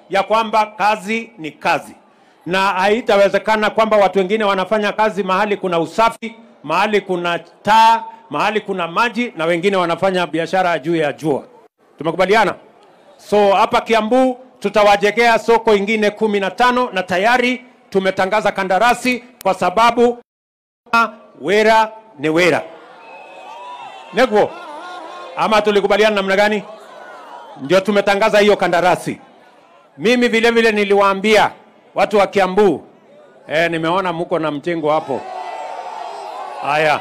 ya kwamba kazi ni kazi, na haitawezekana kwamba watu wengine wanafanya kazi mahali kuna usafi, mahali kuna taa, mahali kuna maji, na wengine wanafanya biashara juu ya jua. Tumekubaliana? So hapa Kiambu tutawajengea soko ingine kumi na tano na tayari tumetangaza kandarasi kwa sababu wera ni wera. Negwo ama tulikubaliana namna gani? Ndio tumetangaza hiyo kandarasi. Mimi vile vile niliwaambia watu wa Kiambu, eh, nimeona mko na mchengo hapo. Haya,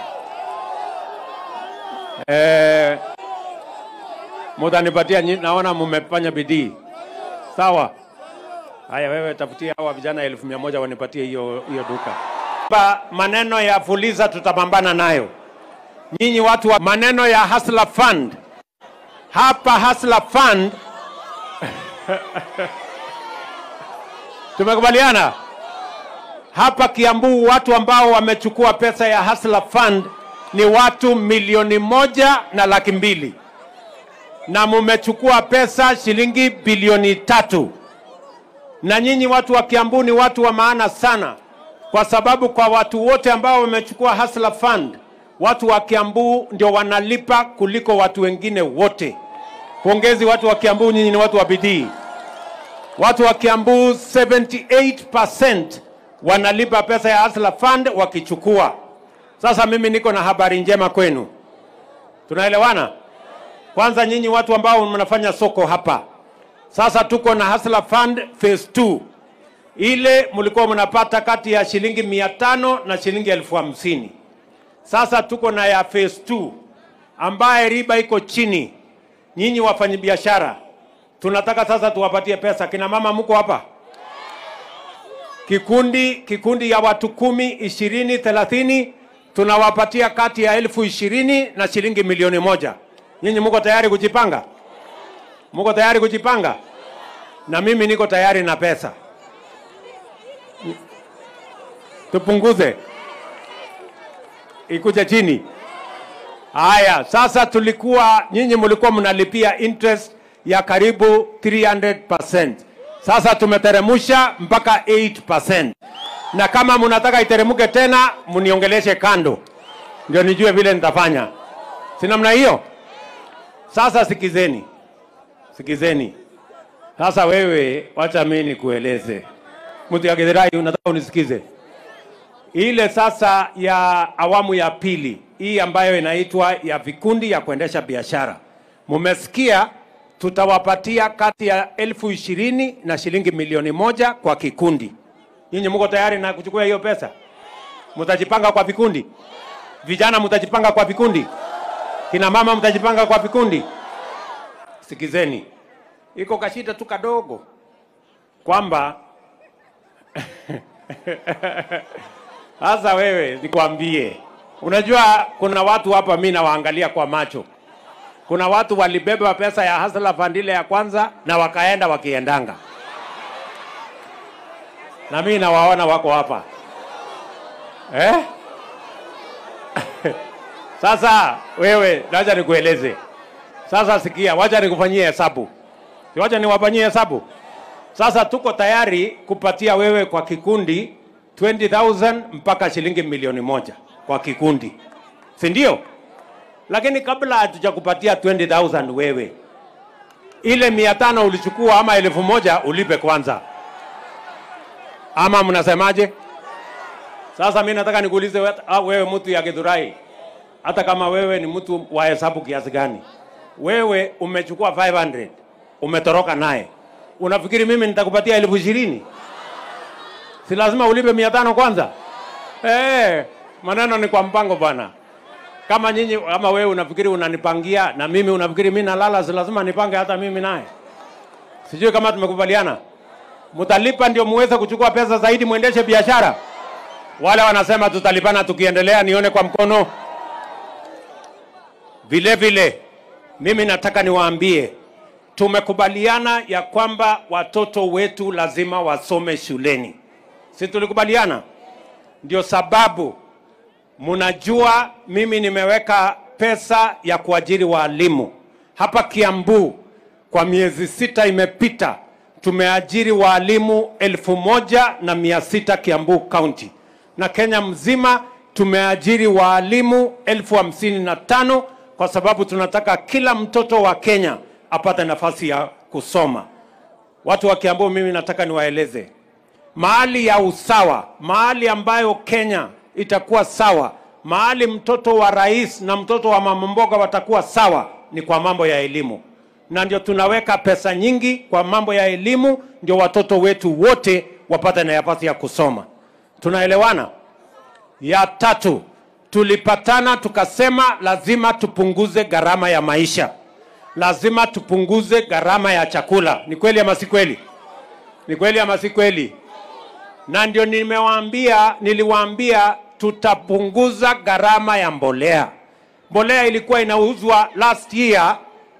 eh, mutanipatia, nyi- naona mmefanya bidii. Sawa. Haya, wewe tafutia hawa vijana elfu mia moja wanipatie hiyo hiyo duka. Ba, maneno ya Fuliza tutapambana nayo. Nyinyi watu wa maneno ya Hustler Fund, hapa Hustler Fund tumekubaliana hapa Kiambu, watu ambao wamechukua pesa ya Hustler Fund ni watu milioni moja na laki mbili na mumechukua pesa shilingi bilioni tatu na nyinyi watu wa Kiambu ni watu wa maana sana, kwa sababu kwa watu wote ambao wamechukua Hustler Fund, watu wa Kiambu ndio wanalipa kuliko watu wengine wote. Pongezi watu wa Kiambu, nyinyi ni watu wa bidii. Watu wa Kiambu 78% wanalipa pesa ya Hustler Fund wakichukua. Sasa mimi niko na habari njema kwenu, tunaelewana? Kwanza nyinyi watu ambao mnafanya soko hapa, sasa tuko na Hustler Fund phase 2. Ile mlikuwa mnapata kati ya shilingi mia tano na shilingi elfu hamsini. Sasa tuko na ya phase 2 ambaye riba iko chini. Nyinyi wafanyabiashara, tunataka sasa tuwapatie pesa. Kina mama mko hapa? Kikundi kikundi ya watu kumi, ishirini, thelathini tunawapatia kati ya elfu ishirini na shilingi milioni moja. Nyinyi mko tayari kujipanga? Mko tayari kujipanga? Na mimi niko tayari na pesa. Tupunguze ikuje chini. Haya, sasa tulikuwa nyinyi mlikuwa mnalipia interest ya karibu 300%. Sasa tumeteremusha mpaka 8%. Na kama mnataka iteremuke tena, mniongeleshe kando, ndio nijue vile nitafanya. Si namna hiyo? Sasa sikizeni, sikizeni. Sasa wewe, wacha mimi nikueleze. Mtu ya Githurai, unataka unisikize? Ile sasa ya awamu ya pili hii ambayo inaitwa ya vikundi ya kuendesha biashara, mumesikia, tutawapatia kati ya elfu ishirini na shilingi milioni moja kwa kikundi. Nyinyi mko tayari na kuchukua hiyo pesa? Mtajipanga kwa vikundi? Vijana mtajipanga kwa vikundi? Kina mama mtajipanga kwa vikundi? Sikizeni, iko kashida tu kadogo kwamba sasa wewe nikwambie, unajua kuna watu hapa mi nawaangalia kwa macho. Kuna watu walibeba pesa ya Hustler Fund ile ya kwanza na wakaenda wakiendanga, na mi nawaona wako hapa eh? Sasa wewe, wacha nikueleze sasa. Sikia, wacha nikufanyie hesabu, Si wacha niwafanyie hesabu. Sasa tuko tayari kupatia wewe kwa kikundi 20,000 mpaka shilingi milioni moja kwa kikundi, si ndio? Lakini kabla hatujakupatia 20,000 wewe, ile mia tano ulichukua ama elfu moja ulipe kwanza, ama mnasemaje? Sasa mi nataka nikuulize we- ah, wewe mtu ya Githurai, hata kama wewe ni mtu wa hesabu kiasi gani, wewe umechukua 500 umetoroka naye, unafikiri mimi nitakupatia elfu ishirini? Si lazima ulipe mia tano kwanza? Eh, maneno ni kwa mpango bwana. Kama nyinyi kama wewe unafikiri unanipangia na mimi unafikiri mimi nalala, si lazima nipange hata mimi naye. Sijui kama tumekubaliana. Mtalipa ndio muweze kuchukua pesa zaidi muendeshe biashara. Wale wanasema tutalipana tukiendelea, nione kwa mkono. Vile vile mimi nataka niwaambie tumekubaliana ya kwamba watoto wetu lazima wasome shuleni, si tulikubaliana? Ndio sababu mnajua mimi nimeweka pesa ya kuajiri walimu hapa Kiambu. Kwa miezi sita imepita, tumeajiri waalimu elfu moja na mia sita Kiambu County, na Kenya mzima tumeajiri waalimu elfu hamsini na tano kwa sababu tunataka kila mtoto wa Kenya apate nafasi ya kusoma. Watu wa Kiambu, mimi nataka niwaeleze mahali ya usawa, mahali ambayo Kenya itakuwa sawa, mahali mtoto wa rais na mtoto wa mama mboga watakuwa sawa ni kwa mambo ya elimu, na ndio tunaweka pesa nyingi kwa mambo ya elimu, ndio watoto wetu wote wapate nafasi ya kusoma. Tunaelewana? Ya tatu, tulipatana tukasema lazima tupunguze gharama ya maisha, lazima tupunguze gharama ya chakula. Ni kweli ama si kweli? Ni kweli ama si kweli? Na ndio nimewaambia, niliwaambia tutapunguza gharama ya mbolea. Mbolea ilikuwa inauzwa last year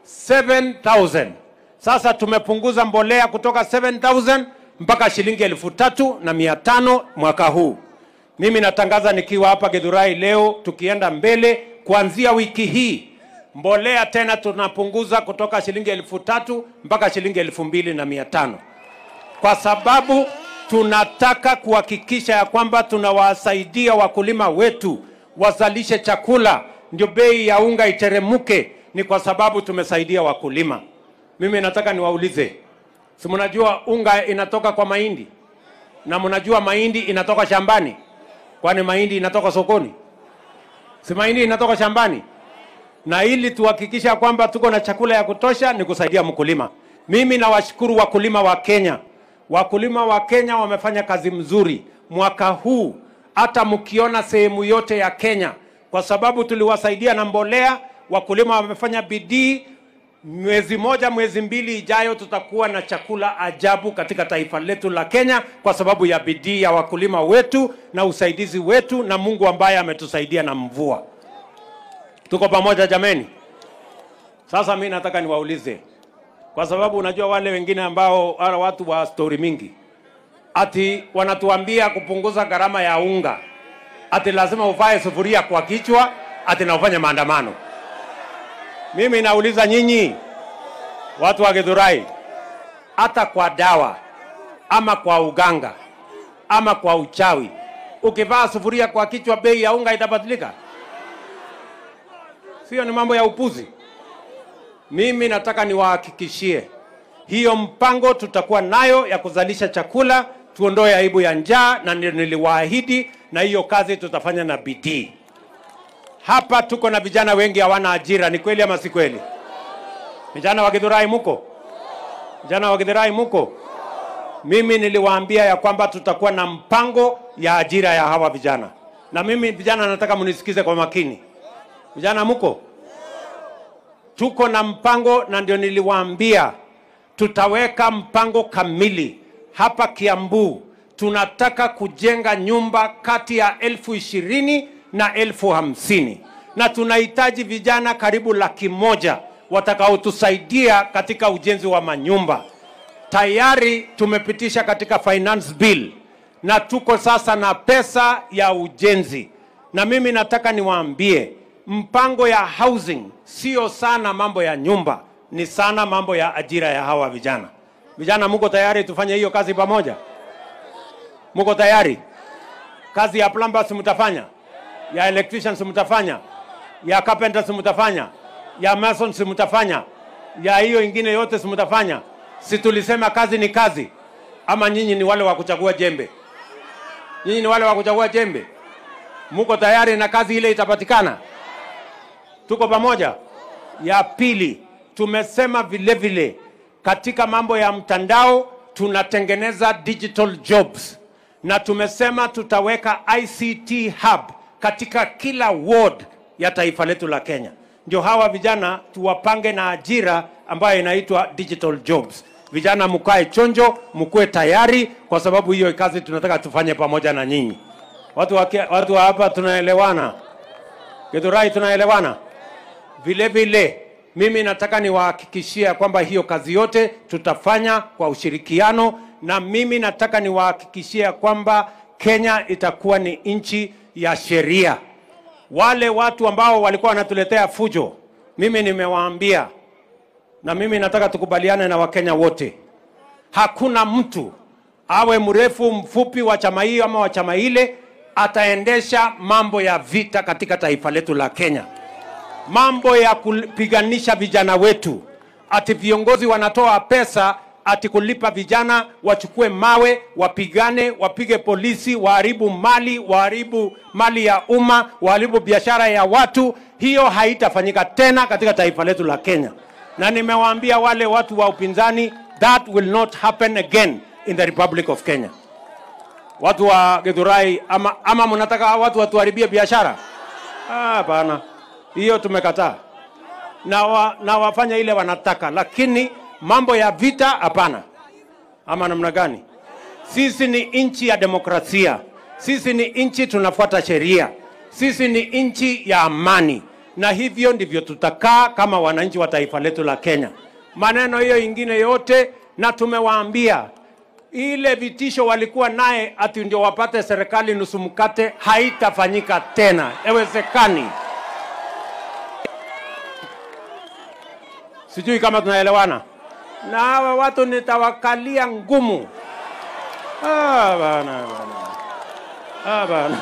7000 sasa tumepunguza mbolea kutoka 7000 mpaka shilingi elfu tatu na mia tano mwaka huu. Mimi natangaza nikiwa hapa Githurai leo, tukienda mbele, kuanzia wiki hii mbolea tena tunapunguza kutoka shilingi elfu tatu mpaka shilingi elfu mbili na mia tano kwa sababu tunataka kuhakikisha ya kwamba tunawasaidia wakulima wetu wazalishe chakula, ndio bei ya unga iteremuke. Ni kwa sababu tumesaidia wakulima. Mimi nataka niwaulize, si mnajua unga inatoka kwa mahindi na mnajua mahindi inatoka shambani? Kwani mahindi inatoka sokoni? Si mahindi inatoka shambani? na ili tuhakikisha kwamba tuko na chakula ya kutosha ni kusaidia mkulima. Mimi nawashukuru wakulima wa Kenya. Wakulima wa Kenya wamefanya kazi mzuri mwaka huu, hata mkiona sehemu yote ya Kenya, kwa sababu tuliwasaidia na mbolea. Wakulima wamefanya bidii. Mwezi moja, mwezi mbili ijayo, tutakuwa na chakula ajabu katika taifa letu la Kenya, kwa sababu ya bidii ya wakulima wetu na usaidizi wetu na Mungu ambaye ametusaidia na mvua. Tuko pamoja jameni? Sasa mi nataka niwaulize, kwa sababu unajua wale wengine ambao wale watu wa stori mingi ati wanatuambia kupunguza gharama ya unga, ati lazima uvae sufuria kwa kichwa, ati na ufanye maandamano. Mimi nauliza nyinyi watu wa Githurai, hata kwa dawa ama kwa uganga ama kwa uchawi, ukivaa sufuria kwa kichwa, bei ya unga itabadilika? Sio, ni mambo ya upuzi. Mimi nataka niwahakikishie hiyo mpango tutakuwa nayo ya kuzalisha chakula, tuondoe aibu ya njaa, na ndio niliwaahidi, na hiyo kazi tutafanya na bidii. Hapa tuko na vijana wengi hawana ajira, ni kweli ama si kweli? Vijana wa Githurai muko? Vijana wa Githurai muko? Mimi niliwaambia ya kwamba tutakuwa na mpango ya ajira ya hawa vijana, na mimi vijana nataka mnisikize kwa makini. Vijana muko? Tuko na mpango na ndio niliwaambia tutaweka mpango kamili hapa Kiambu. Tunataka kujenga nyumba kati ya elfu ishirini na elfu hamsini na tunahitaji vijana karibu laki moja watakaotusaidia katika ujenzi wa manyumba. Tayari tumepitisha katika finance bill na tuko sasa na pesa ya ujenzi, na mimi nataka niwaambie mpango ya housing sio sana mambo ya nyumba, ni sana mambo ya ajira ya hawa vijana. Vijana, muko tayari tufanye hiyo kazi pamoja? Muko tayari? Kazi ya plumbers mtafanya, ya electricians mtafanya, ya carpenters mtafanya, ya masons mtafanya, ya hiyo ingine yote si mtafanya? Si tulisema kazi ni kazi? Ama nyinyi ni wale wa kuchagua jembe? Nyinyi ni wale wa kuchagua jembe? Muko tayari na kazi ile itapatikana? Tuko pamoja? Ya pili, tumesema vile vile katika mambo ya mtandao tunatengeneza digital jobs, na tumesema tutaweka ICT hub katika kila ward ya taifa letu la Kenya. Ndio hawa vijana tuwapange na ajira ambayo inaitwa digital jobs. Vijana mkae chonjo, mkuwe tayari, kwa sababu hiyo kazi tunataka tufanye pamoja na nyinyi. Watu wa, watu wa hapa tunaelewana? Githurai tunaelewana? Vile vile mimi nataka niwahakikishia kwamba hiyo kazi yote tutafanya kwa ushirikiano, na mimi nataka niwahakikishia kwamba Kenya itakuwa ni nchi ya sheria. Wale watu ambao walikuwa wanatuletea fujo, mimi nimewaambia, na mimi nataka tukubaliane na Wakenya wote, hakuna mtu awe mrefu mfupi wa chama hiyo ama wa chama ile ataendesha mambo ya vita katika taifa letu la Kenya, mambo ya kupiganisha vijana wetu, ati viongozi wanatoa pesa ati kulipa vijana wachukue mawe wapigane, wapige polisi, waharibu mali, waharibu mali ya umma, waharibu biashara ya watu. Hiyo haitafanyika tena katika taifa letu la Kenya, na nimewaambia wale watu wa upinzani, that will not happen again in the Republic of Kenya. Watu wa Githurai, ama, ama mnataka watu watuharibie biashara? Ah, Hapana, hiyo tumekataa na, wa, na wafanya ile wanataka, lakini mambo ya vita hapana. Ama namna gani? Sisi ni nchi ya demokrasia, sisi ni nchi tunafuata sheria, sisi ni nchi ya amani, na hivyo ndivyo tutakaa kama wananchi wa taifa letu la Kenya. Maneno hiyo ingine yote, na tumewaambia ile vitisho walikuwa naye ati ndio wapate serikali nusu mkate, haitafanyika tena, haiwezekani. Sijui kama tunaelewana. Na hawa watu nitawakalia ngumu. Ah, bana, bana. Ah, bana.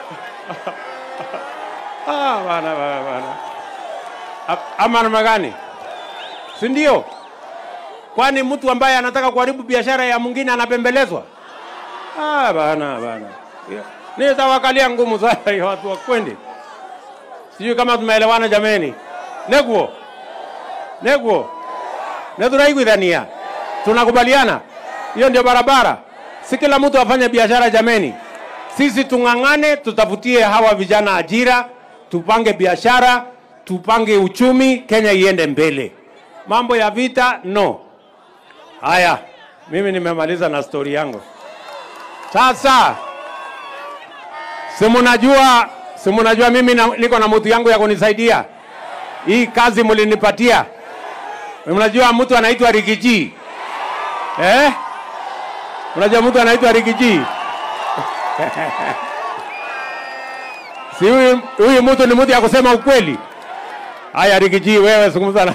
Ah, bana, bana, bana. A- Ama namna gani? Si ndio? Kwani mtu ambaye anataka kuharibu biashara ya mwingine anapembelezwa? Ah, bana, bana. Nitawakalia ngumu sana hiyo watu wakwendi. Sijui kama tumeelewana jameni. Neguo. Neguo. Na tunaiguithania. Tunakubaliana? Hiyo ndio barabara. Si kila mtu afanye biashara jameni. Sisi tung'ang'ane, tutafutie hawa vijana ajira, tupange biashara, tupange uchumi, Kenya iende mbele. Mambo ya vita no. Haya, mimi nimemaliza na stori yangu. Sasa si mnajua, si mnajua mimi na, niko na mtu yangu ya kunisaidia hii kazi mlinipatia. Mnajua mtu anaitwa Rigiji eh? Unajua mtu anaitwa Rigiji? si huyu huyu mtu ni mtu ya kusema ukweli. Haya, Rigiji, wewe zungumza na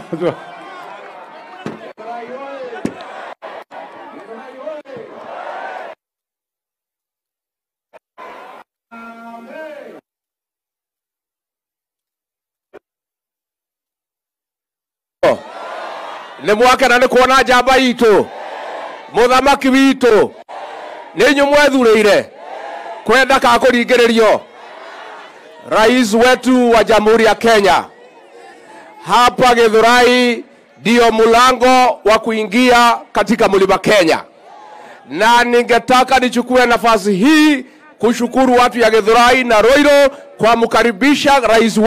nä mwakena nä kuona njamba itå må thamaki witå nä inyå mwethurä ire kwenda ka kå ringä rä rio rais wetu wa jamhuri ya kenya hapa githurai ndio mlango wa kuingia katika mlima kenya na ningetaka nichukue nafasi hii kushukuru watu ya githurai na roiro kwa mkaribisha rais